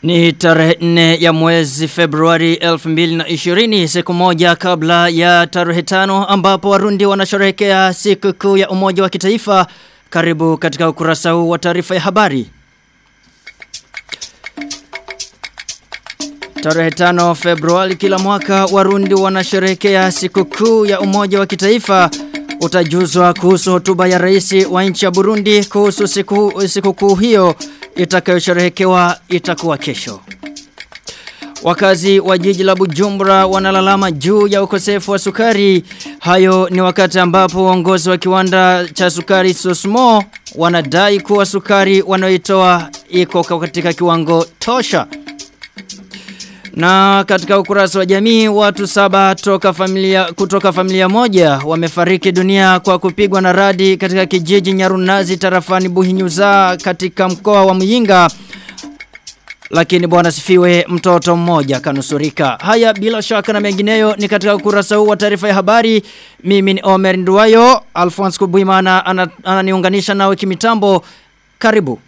Ni tarehe 4 ya mwezi Februari 2020 siku moja kabla ya tarehe tano ambapo Warundi wanasherehekea siku kuu ya umoja wa kitaifa karibu katika ukurasa huu wa taarifa ya habari. Tarehe tano Februari kila mwaka Warundi wanasherehekea siku kuu ya umoja wa kitaifa utajuzwa kuhusu hotuba ya rais wa nchi ya Burundi kuhusu siku siku kuu hiyo itakayosherehekewa itakuwa kesho. Wakazi wa jiji la Bujumbura wanalalama juu ya ukosefu wa sukari. Hayo ni wakati ambapo uongozi wa kiwanda cha sukari Sosmo wanadai kuwa sukari wanaoitoa iko katika kiwango tosha. Na katika ukurasa wa jamii watu saba toka familia, kutoka familia moja wamefariki dunia kwa kupigwa na radi katika kijiji Nyarunazi tarafani Buhinyuza katika mkoa wa Muyinga. Lakini bwana sifiwe mtoto mmoja kanusurika. Haya bila shaka na mengineyo ni katika ukurasa huu wa taarifa ya habari. Mimi ni Omer Nduwayo, Alphonse Kubuimana ananiunganisha ana nawe kimitambo. Karibu.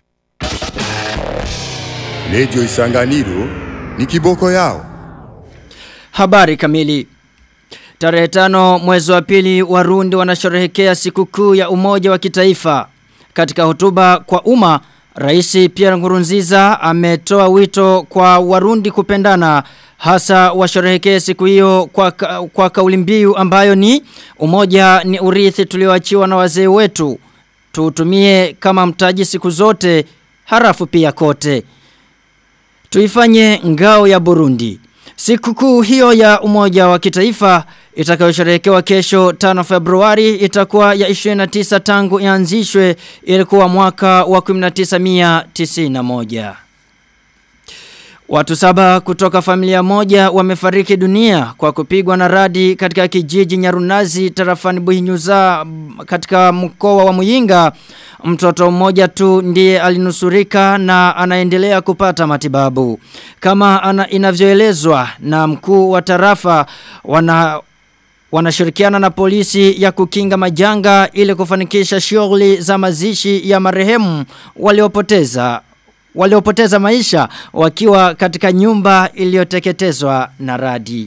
Radio Isanganiro ni kiboko yao. Habari kamili. Tarehe tano mwezi wa pili Warundi wanasherehekea sikukuu ya umoja wa kitaifa. Katika hotuba kwa umma, Rais Pierre Nkurunziza ametoa wito kwa Warundi kupendana hasa washerehekee siku hiyo kwa, ka, kwa kauli mbiu ambayo ni umoja ni urithi tulioachiwa na wazee wetu. Tuutumie kama mtaji siku zote harafu pia kote. Tuifanye ngao ya Burundi. Sikukuu hiyo ya umoja wa kitaifa itakayosherehekewa kesho 5 Februari itakuwa ya 29 tangu ianzishwe ilikuwa mwaka wa 1991. Watu saba kutoka familia moja wamefariki dunia kwa kupigwa na radi katika kijiji Nyarunazi tarafani Buhinyuza katika mkoa wa Muyinga. Mtoto mmoja tu ndiye alinusurika na anaendelea kupata matibabu. Kama ana inavyoelezwa na mkuu wa tarafa wana wanashirikiana na polisi ya kukinga majanga ili kufanikisha shughuli za mazishi ya marehemu waliopoteza waliopoteza maisha wakiwa katika nyumba iliyoteketezwa na radi.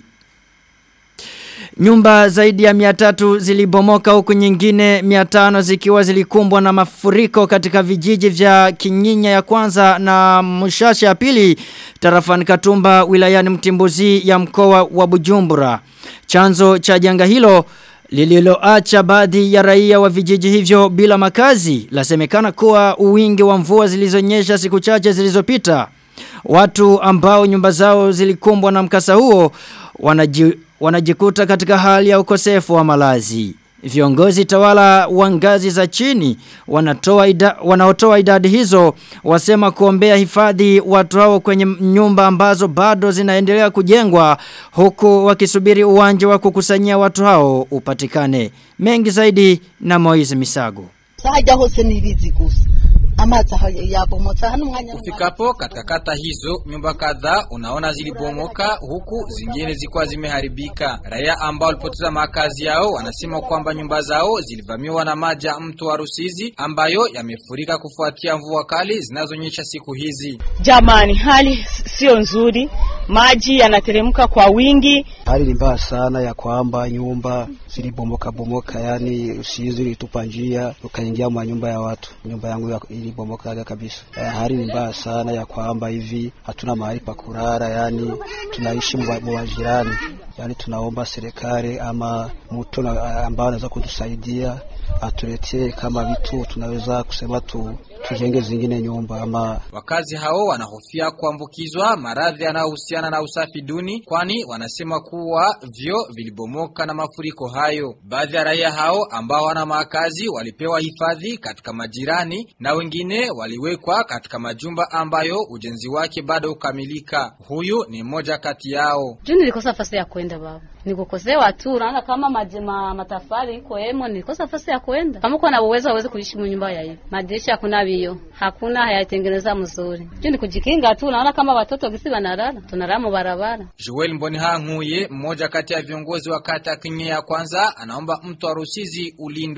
Nyumba zaidi ya miatatu zilibomoka huku nyingine miatano zikiwa zilikumbwa na mafuriko katika vijiji vya Kinyinya ya kwanza na Mushasha ya pili tarafani Katumba wilayani Mtimbuzi ya mkoa wa Bujumbura. Chanzo cha janga hilo lililoacha baadhi ya raia wa vijiji hivyo bila makazi lasemekana kuwa uwingi wa mvua zilizonyesha siku chache zilizopita. Watu ambao nyumba zao zilikumbwa na mkasa huo wanaji, wanajikuta katika hali ya ukosefu wa malazi. Viongozi tawala wa ngazi za chini wanatoa ida, wanaotoa idadi hizo wasema kuombea hifadhi watu hao kwenye nyumba ambazo bado zinaendelea kujengwa huku wakisubiri uwanja wa kukusanyia watu hao upatikane. Mengi zaidi na Moize Misago. Sahaja hose nirizi gusa. Amazi yabomotsa hano mwanya Ufikapo katika kata hizo nyumba kadhaa unaona zilibomoka huku zingine zilikuwa zimeharibika. Raia ambao walipoteza makazi yao wanasema kwamba nyumba zao zilivamiwa na maji ya mto wa Rusizi ambayo yamefurika kufuatia mvua kali zinazonyesha siku hizi. Jamani, hali sio nzuri, maji yanateremka kwa wingi. Hali ni mbaya sana ya kwamba nyumba zilibomoka bomoka, yani Rusizi ilitupa njia ukaingia mwa nyumba ya watu. Nyumba yangu ya ilibomoka kabisa. Eh, hali ni mbaya sana ya kwamba hivi hatuna mahali pa kulala, yani tunaishi mwa jirani. Yani tunaomba serikali ama mtu ambao anaweza kutusaidia atuletee kama vitu tunaweza kusema tu tujenge zingine nyumba ama wakazi hao wanahofia kuambukizwa maradhi yanayohusiana na usafi duni kwani wanasema kuwa vyo vilibomoka na mafuriko hayo baadhi ya raia hao ambao wana makazi walipewa hifadhi katika majirani na wengine waliwekwa katika majumba ambayo ujenzi wake bado ukamilika huyu ni mmoja kati yao juu nilikosa nafasi ya kwenda baba nikukosewa tu unaona kama majema matafari iko hemo nilikosa nafasi ya kwenda kama uko na uwezo uweze kuishi mu nyumba ya hivi madirisha hakuna vio hakuna hayatengeneza mzuri juu ni kujikinga tu unaona kama watoto gisi wanalala tunalala mu barabara Joel Mbonihankuye mmoja kati ya viongozi wa kata Kinye ya kwanza anaomba mto wa Rusizi ulindwe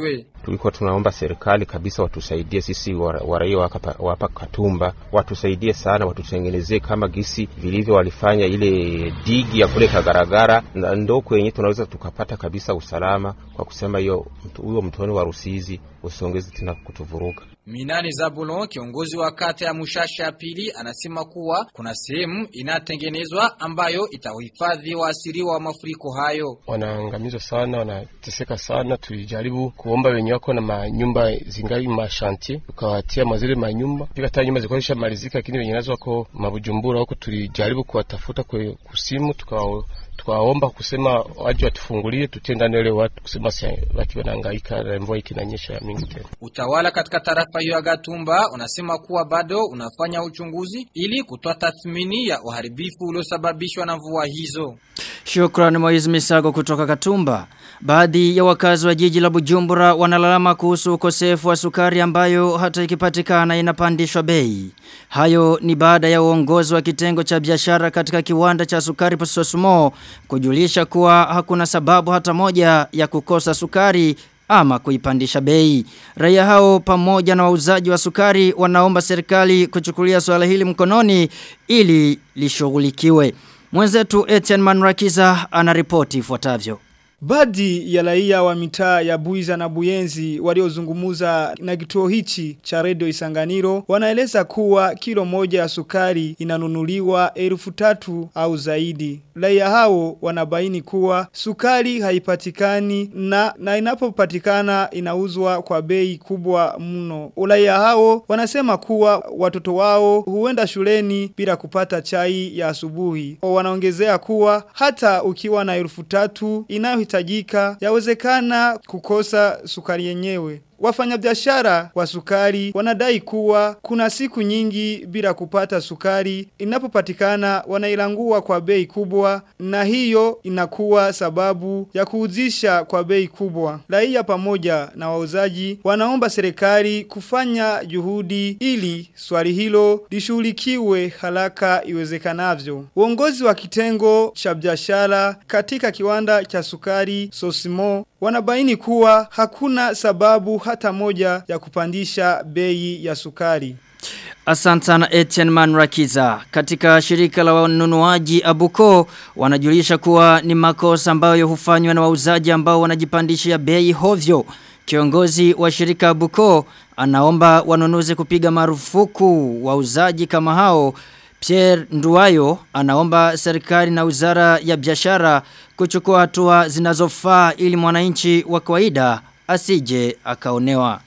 tulikuwa tunaomba serikali kabisa watusaidie sisi waraia wa hapa Katumba, watusaidie sana, watutengenezee kama gisi vilivyo walifanya ile digi ya kule Kagaragara, na ndo kwenye tunaweza tukapata kabisa usalama kwa kusema hiyo huyo mtoni wa Rusizi usiongeze tena kutuvuruga. Minani Zabulon, kiongozi wa kata ya Mushasha ya pili, anasema kuwa kuna sehemu inatengenezwa ambayo itahifadhi waasiriwa wa mafuriko hayo. Wanaangamizwa sana, wanateseka sana. Tulijaribu kuomba wenye wako na manyumba zingali mashanti, tukawatia mazile manyumba pika hata nyumba zilikuwa zishamalizika, lakini wenye nazo wako mabujumbura huko, tulijaribu kuwatafuta kwa kusimu tukawa tukaomba kusema waje watufungulie tutie ndani wale watu kusema waki wanahangaika na mvua ikinanyesha mingi tena. Utawala katika tarafa hiyo ya Gatumba unasema kuwa bado unafanya uchunguzi ili kutoa tathmini ya uharibifu uliosababishwa na mvua hizo. Shukrani Moiz Misago kutoka Katumba. Baadhi ya wakazi wa jiji la Bujumbura wanalalama kuhusu ukosefu wa sukari ambayo hata ikipatikana inapandishwa bei. Hayo ni baada ya uongozi wa kitengo cha biashara katika kiwanda cha sukari Pososumo kujulisha kuwa hakuna sababu hata moja ya kukosa sukari ama kuipandisha bei. Raia hao pamoja na wauzaji wa sukari wanaomba serikali kuchukulia swala hili mkononi ili lishughulikiwe. Mwenzetu Etienne Manrakiza anaripoti ifuatavyo. Baadhi ya raia wa mitaa ya Buiza na Buyenzi waliozungumuza na kituo hichi cha redio Isanganiro wanaeleza kuwa kilo moja ya sukari inanunuliwa elfu tatu au zaidi. Raia hao wanabaini kuwa sukari haipatikani na, na inapopatikana inauzwa kwa bei kubwa mno. Raia hao wanasema kuwa watoto wao huenda shuleni bila kupata chai ya asubuhi. Wanaongezea kuwa hata ukiwa na elfu tatu inayo inayohitajika yawezekana kukosa sukari yenyewe. Wafanyabiashara wa sukari wanadai kuwa kuna siku nyingi bila kupata sukari inapopatikana wanailangua kwa bei kubwa na hiyo inakuwa sababu ya kuuzisha kwa bei kubwa. Raia pamoja na wauzaji wanaomba serikali kufanya juhudi ili swali hilo lishughulikiwe haraka iwezekanavyo. Uongozi wa kitengo cha biashara katika kiwanda cha sukari Sosimo wanabaini kuwa hakuna sababu hata moja ya kupandisha bei ya sukari. Asante sana Etienne Manrakiza. Katika shirika la wanunuaji Abuko wanajulisha kuwa ni makosa ambayo hufanywa na wauzaji ambao wanajipandishia bei hovyo. Kiongozi wa shirika Abuko anaomba wanunuzi kupiga marufuku wauzaji kama hao Pierre Nduwayo anaomba serikali na wizara ya biashara kuchukua hatua zinazofaa ili mwananchi wa kawaida asije akaonewa.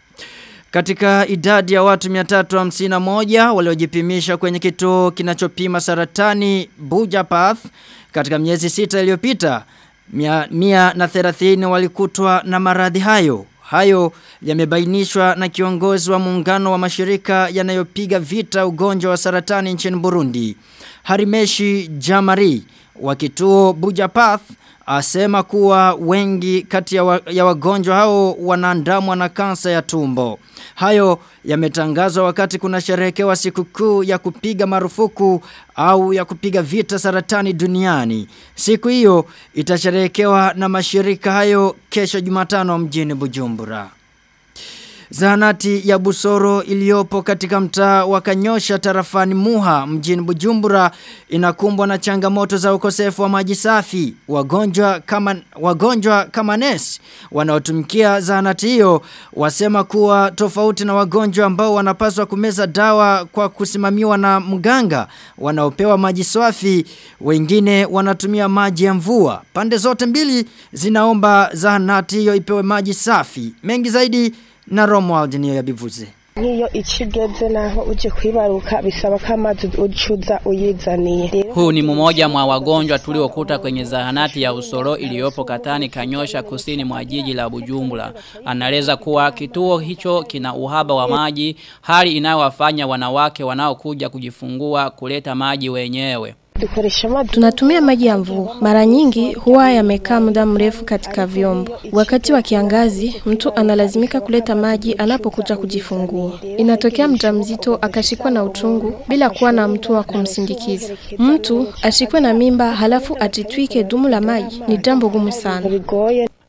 Katika idadi ya watu 351 waliojipimisha kwenye kituo kinachopima saratani Bujapath katika miezi sita iliyopita, mia, mia na thelathini walikutwa na maradhi hayo. Hayo yamebainishwa na kiongozi wa muungano wa mashirika yanayopiga vita ugonjwa wa saratani nchini Burundi. Harimeshi Jamari wa kituo Bujapath asema kuwa wengi kati ya, wa, ya wagonjwa hao wanaandamwa na kansa ya tumbo. Hayo yametangazwa wakati kuna sherehekewa sikukuu ya kupiga marufuku au ya kupiga vita saratani duniani. Siku hiyo itasherehekewa na mashirika hayo kesho Jumatano mjini Bujumbura. Zahanati ya Busoro iliyopo katika mtaa wa Kanyosha tarafani Muha mjini Bujumbura inakumbwa na changamoto za ukosefu wa maji safi. Wagonjwa kama wagonjwa kama nesi wanaotumikia zahanati hiyo wasema kuwa tofauti na wagonjwa ambao wanapaswa kumeza dawa kwa kusimamiwa na mganga wanaopewa maji safi, wengine wanatumia maji ya mvua. Pande zote mbili zinaomba zahanati hiyo ipewe maji safi. Mengi zaidi na Romuald niyo yabivuze. Niyo ikigeze naho uje kwibaruka bisaba ko amazi ucuza uyizaniye. Huu ni mmoja mwa wagonjwa tuliokuta kwenye zahanati ya Usoro iliyopo Katani Kanyosha kusini mwa jiji la Bujumbura. Anaeleza kuwa kituo hicho kina uhaba wa maji, hali inayowafanya wanawake wanaokuja kujifungua kuleta maji wenyewe. Tunatumia maji ya mvua. Mara nyingi huwa yamekaa muda mrefu katika vyombo. Wakati wa kiangazi, mtu analazimika kuleta maji anapokuja kujifungua. Inatokea mjamzito akashikwa na utungu bila kuwa na mtu wa kumsindikiza. Mtu ashikwe na mimba halafu atitwike dumu la maji ni jambo gumu sana.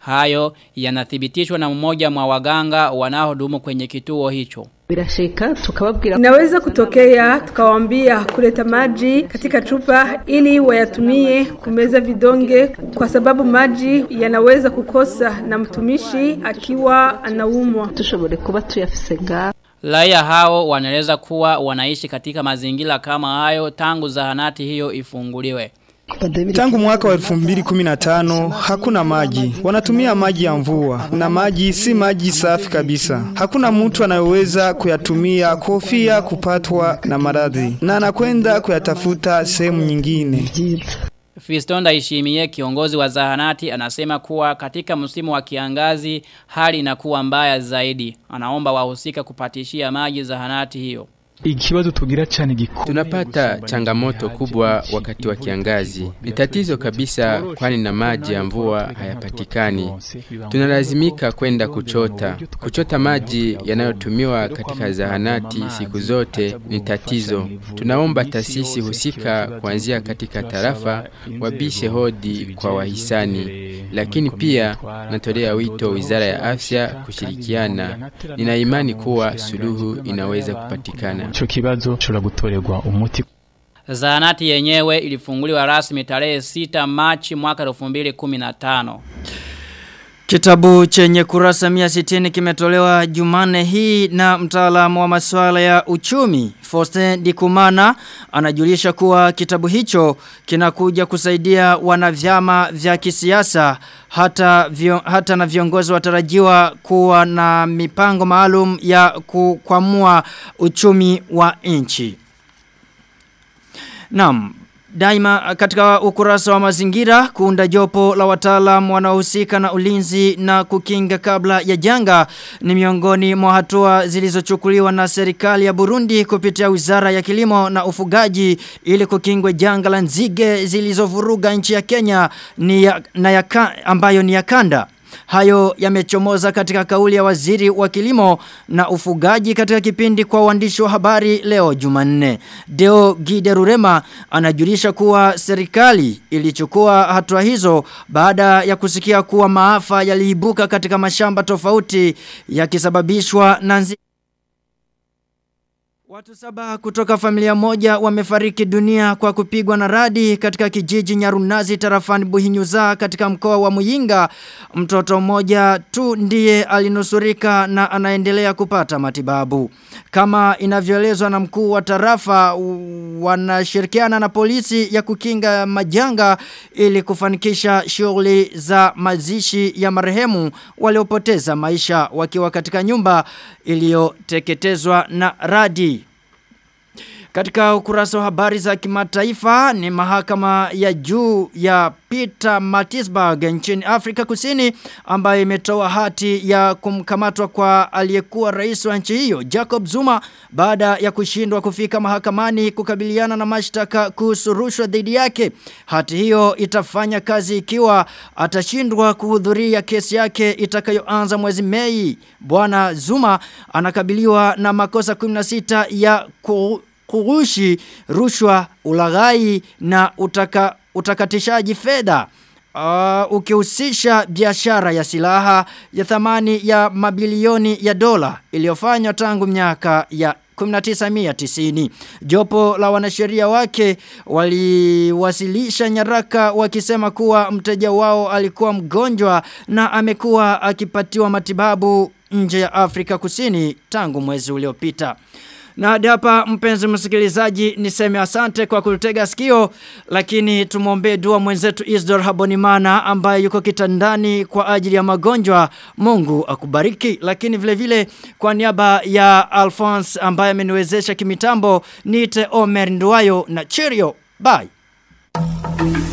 Hayo yanathibitishwa na mmoja mwa waganga wanaohudumu kwenye kituo hicho. birashika tukababwira Inaweza kutokea tukawaambia kuleta maji katika chupa ili wayatumie kumeza vidonge, kwa sababu maji yanaweza kukosa na mtumishi akiwa anaumwa. dushobore kuba tuyafise ngaho Raia hao wanaeleza kuwa wanaishi katika mazingira kama hayo tangu zahanati hiyo ifunguliwe. Tangu mwaka wa 2015 hakuna maji. Wanatumia maji ya mvua na maji si maji safi kabisa. Hakuna mtu anayeweza kuyatumia kofia kupatwa na maradhi na anakwenda kuyatafuta sehemu nyingine. Fiston Daishimie kiongozi wa zahanati anasema kuwa katika msimu wa kiangazi hali inakuwa mbaya zaidi. Anaomba wahusika kupatishia maji zahanati hiyo. Ikibazo tugira cyane gikomeye Tunapata changamoto kubwa wakati wa kiangazi. Ni tatizo kabisa kwani na maji ya mvua hayapatikani. Tunalazimika kwenda kuchota. Kuchota maji yanayotumiwa katika zahanati siku zote ni tatizo. Tunaomba taasisi husika kuanzia katika tarafa wabishe hodi kwa wahisani. Lakini pia natolea wito Wizara ya Afya kushirikiana. Nina imani kuwa suluhu inaweza kupatikana. ico kibazo cura gutorerwa umuti Zahanati yenyewe ilifunguliwa rasmi tarehe 6 Machi mwaka 2015. Kitabu chenye kurasa 160 kimetolewa Jumane hii na mtaalamu wa masuala ya uchumi Faustin Dikumana anajulisha kuwa kitabu hicho kinakuja kusaidia wanavyama vya kisiasa hata vio, hata na viongozi watarajiwa kuwa na mipango maalum ya kukwamua uchumi wa nchi. Naam, Daima katika ukurasa wa mazingira kuunda jopo la wataalam wanaohusika na ulinzi na kukinga kabla ya janga ni miongoni mwa hatua zilizochukuliwa na serikali ya Burundi kupitia Wizara ya Kilimo na Ufugaji ili kukingwe janga la nzige zilizovuruga nchi ya Kenya ni ya, na ya, ambayo ni ya kanda. Hayo yamechomoza katika kauli ya waziri wa kilimo na ufugaji katika kipindi kwa waandishi wa habari leo Jumanne. Deo Giderurema anajulisha kuwa serikali ilichukua hatua hizo baada ya kusikia kuwa maafa yaliibuka katika mashamba tofauti yakisababishwa na nzi Watu saba kutoka familia moja wamefariki dunia kwa kupigwa na radi katika kijiji Nyarunazi tarafani Buhinyuza katika mkoa wa Muyinga. Mtoto mmoja tu ndiye alinusurika na anaendelea kupata matibabu. Kama inavyoelezwa na mkuu wa tarafa wanashirikiana na polisi ya kukinga majanga ili kufanikisha shughuli za mazishi ya marehemu waliopoteza maisha wakiwa katika nyumba iliyoteketezwa na radi. Katika ukurasa wa habari za kimataifa ni mahakama ya juu ya Peter Matisburg nchini Afrika Kusini ambayo imetoa hati ya kumkamatwa kwa aliyekuwa rais wa nchi hiyo Jacob Zuma baada ya kushindwa kufika mahakamani kukabiliana na mashtaka kuhusu rushwa dhidi yake. Hati hiyo itafanya kazi ikiwa atashindwa kuhudhuria kesi yake itakayoanza mwezi Mei. Bwana Zuma anakabiliwa na makosa 16 ya ku kurushi rushwa ulaghai na utaka, utakatishaji fedha uh, ukihusisha biashara ya silaha ya thamani ya mabilioni ya dola iliyofanywa tangu miaka ya 1990. Jopo la wanasheria wake waliwasilisha nyaraka wakisema kuwa mteja wao alikuwa mgonjwa na amekuwa akipatiwa matibabu nje ya Afrika Kusini tangu mwezi uliopita. Na hadi hapa mpenzi msikilizaji niseme asante kwa kutega sikio lakini tumwombee dua mwenzetu Isdor Habonimana ambaye yuko kitandani kwa ajili ya magonjwa. Mungu akubariki lakini vile vile kwa niaba ya Alphonse ambaye ameniwezesha kimitambo niite Omer Nduwayo na Cheerio. Bye.